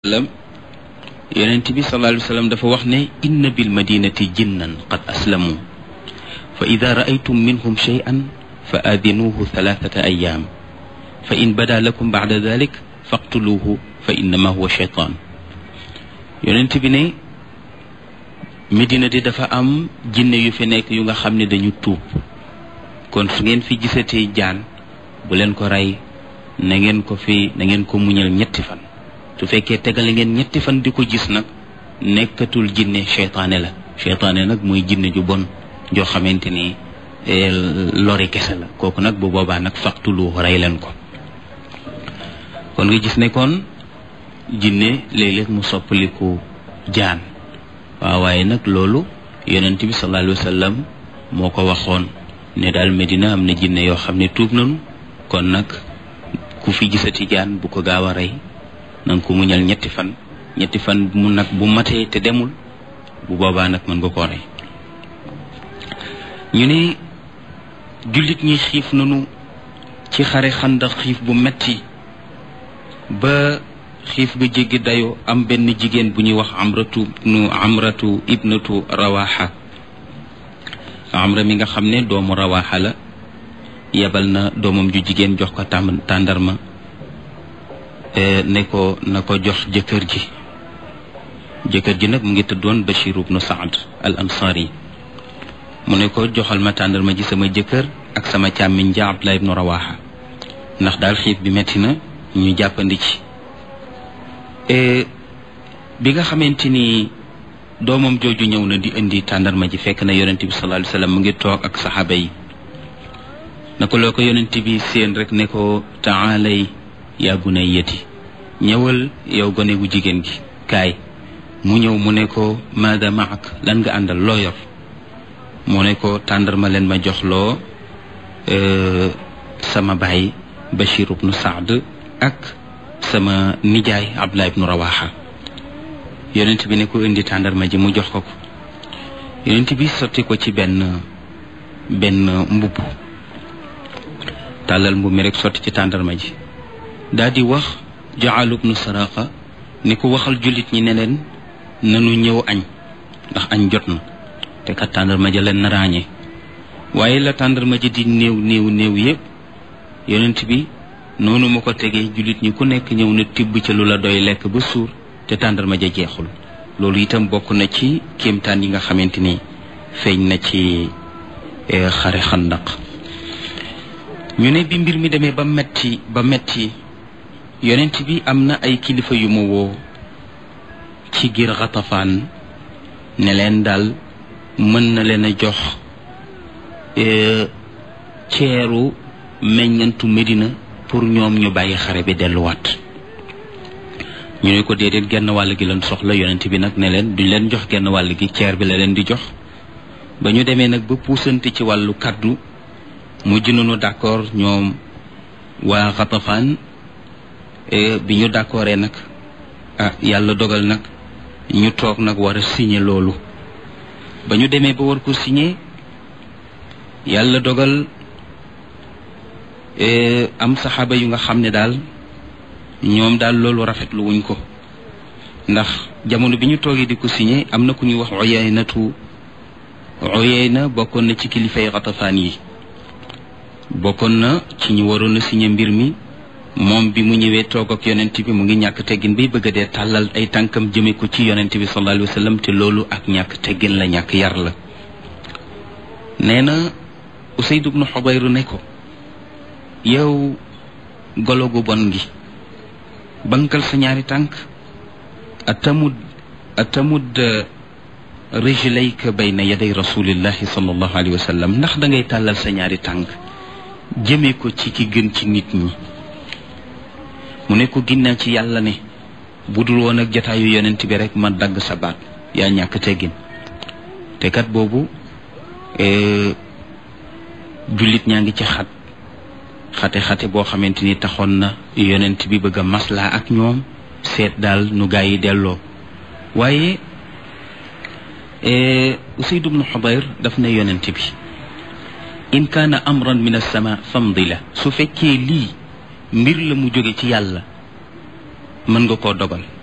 sallam yonent bi sallallahu alayhi wa sallam dafa wax ne inna bil madinati jinnan qad aslamu fa ida raaytum minhum shay'an fa aadinuuhu thalathata ayaam fa in bada lakum bacda dalik faqtuluuhu fa innama huwa shaytaan yonent bi ne Medina di dafa am jinne yu fi nekk yu nga xam ne dañu tuub kon su ngeen fi gisatee jaan bu leen ko rey na ngeen ko fi na ngeen ko muñal ñetti fan su fekkee tegale ngeen ñetti fan di ko gis nag nekkatul jinne seytaane la seytaane nag mooy jinne ju bon joo xamante ni lori kese la kooku nag bu boobaa nag faqtulu rey leen ko kon nga gis ne kon jinne léeg-léeg mu soppaliku jaan waaw waaye nag loolu yonent bi sallallahu alayhi wa sallam moo ko waxoon ne daal Medina am na jinne yoo xam ne tuub nañu kon nag ku fi gisati jaan bu ko gaaw a rey na nga ko muñal ñetti fan ñetti fan mu nag bu matee te demul bu boobaa nag mën nga koo rey ñu ne jullit ñi xiif nañu ci xare xandax xiif bu metti ba xiif ga jéggi dayoo am benn jigéen bu ñuy wax amratu nu amratu ibnatu rawaxa amra mi nga xam ne doomu rawaxa la yebal na doomam ju jigéen jox ko tàm tàndarma ne ko na ko jox jëkkër ji jëkkër ji nag mu ngi tëddoon Bachir ibnu Saad al ansari mu ne ko joxal ma tàndarma ji sama jëkkër ak sama càmmiñ ja Abdullah ibnu Rawaha ndax daal xiif bi metti na ñu jàppandi ci bi nga xamante ni doomam jooju ñëw na di indi tàndarma ji fekk na yonent bi sallallahu alayhi wasallam mu ngi toog ak saxaaba yi na ko loo ko yonent bi seen rek ne ko taalay yaa bunayyati ñëwal yow gone gu jigéen gi kaay mu ñëw mu ne ko maada maak lan nga àndal loo yor mu ne ko tàndarma leen ma jox loo sama baay Bachir ibnu Saad ak sama nijaay Abdullah ibnu Rawaha yonent bi ne ko indi tàndarma ji mu jox ko ko yonent bi sotti ko ci benn benn mbubb tàllal mbubb mi rek sotti ci tàndarma ji daal di wax jaalu ibnu saraqa ni ko waxal jullit ñi ne leen nanu ñëw añ ndax añ jot na te kat tàndarma ja leen na ràññee waaye la tàndarma ji di néew néew néew yépp yonent bi noonu ma ko tegee jullit ñi ku nekk ñëw na tibb ca lu la doy lekk ba suur te tàndarma ja jeexul loolu itam bokk na ci kéemtaan yi nga xamante ni feeñ na ci xare xandaq ñu ne bi mbir mi demee ba metti ba metti yonent bi am na ay kilifa yu mu woo ci giir xatafaan ne leen daal mën na leen a jox ceeru meññantu Medina pour ñoom ñu bàyyi xare bi delluwaat ñu ne ko déedéet genn wàll gi leen soxla yonent bi nag ne leen duñ leen jox genn wàll gi ceer bi la leen di jox ba ñu demee nag ba puusante ci wàllu kaddu mujj nañu d'accord ñoom waa xatafaan bi ñu d'accordé nag ah yàlla dogal nag ñu toog nag war a signé loolu ba ñu demee ba war ko signé yàlla dogal am saxaaba yu nga xam ne daal ñoom daal loolu rafetlu wuñ ko ndax jamono bi ñu toogee di ko signé am na ku ñuy wax Uyaynatu Uyayna bokkoon na ci kilifay xatafaan yi bokkoon na ci ñu waroon a signé mbir mi moom bi mu ñëwee toog ak yonent bi mu ngi ñàkk teggin bay bëgg a dee tàllal ay tànkam jëme ko ci yonent bi sallallahu alayhi wa sallam te loolu ak ñàkk teggin la ñàkk yar la nee na Usayd ibnu Xubayr ne ko yow golo gu bon gi bankal sa ñaari tànk atamud atamud rijlayka bayna yaday rasulillahi sallallahu alayhi wa sallam ndax da ngay tàllal sa ñaari tànk jëme ko ci ki gën ci nit ñi mu ne ko ginnaaw ci yàlla ne bu dul woon ak jataayu yonent bi rek ma dagg sa baat yaa ñàkk teggin te kat boobu jullit ñaa ngi ci xat xate-xate boo xamante ni taxoon na yonent bi bëgg a maslaa ak ñoom seet daal nu gaa yi delloo waaye Usayd ibnu Xubayr daf ne yonent bi in kaana amran min as-sama famdi la su fekkee lii mbir la mu jóge ci yàlla mën nga koo dogal